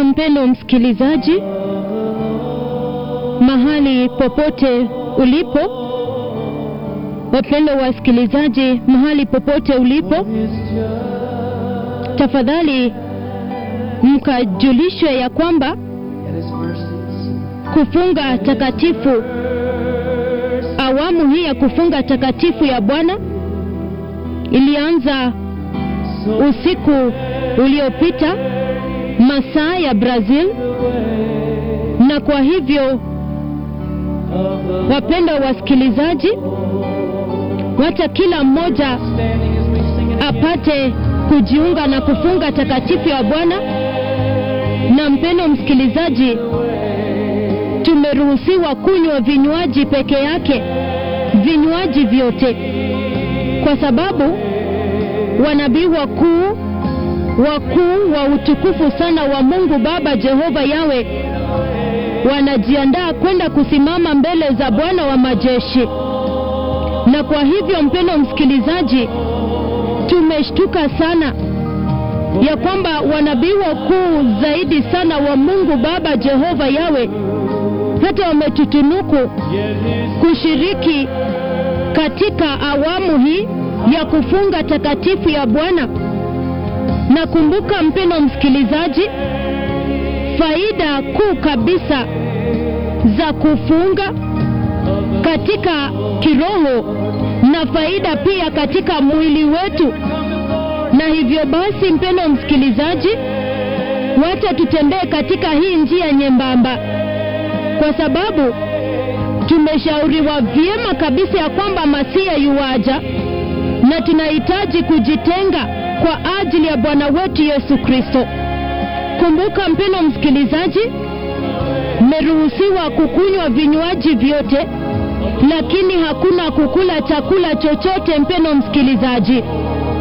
mpendo msikilizaji, mahali popote ulipo, wapendo wasikilizaji, mahali popote ulipo, tafadhali mkajulishwe ya kwamba kufunga takatifu, awamu hii ya kufunga takatifu ya Bwana ilianza usiku uliopita masaa ya Brazil, na kwa hivyo wapenda wasikilizaji, wacha kila mmoja apate kujiunga na kufunga takatifu ya Bwana. Na mpendo msikilizaji, tumeruhusiwa kunywa vinywaji peke yake, vinywaji vyote, kwa sababu wanabii wakuu wakuu wa utukufu sana wa Mungu Baba Jehova Yawe wanajiandaa kwenda kusimama mbele za Bwana wa majeshi. Na kwa hivyo, mpendo msikilizaji, tumeshtuka sana ya kwamba wanabii wakuu zaidi sana wa Mungu Baba Jehova Yawe hata wametutunuku kushiriki katika awamu hii ya kufunga takatifu ya Bwana. Na kumbuka mpendo msikilizaji, faida kuu kabisa za kufunga katika kiroho na faida pia katika mwili wetu. Na hivyo basi, mpendo msikilizaji, wacha tutembee katika hii njia nyembamba, kwa sababu tumeshauriwa vyema kabisa ya kwamba Masia yuwaja na tunahitaji kujitenga kwa ajili ya Bwana wetu Yesu Kristo. Kumbuka mpendo msikilizaji, mmeruhusiwa kukunywa vinywaji vyote, lakini hakuna kukula chakula chochote, mpendo msikilizaji.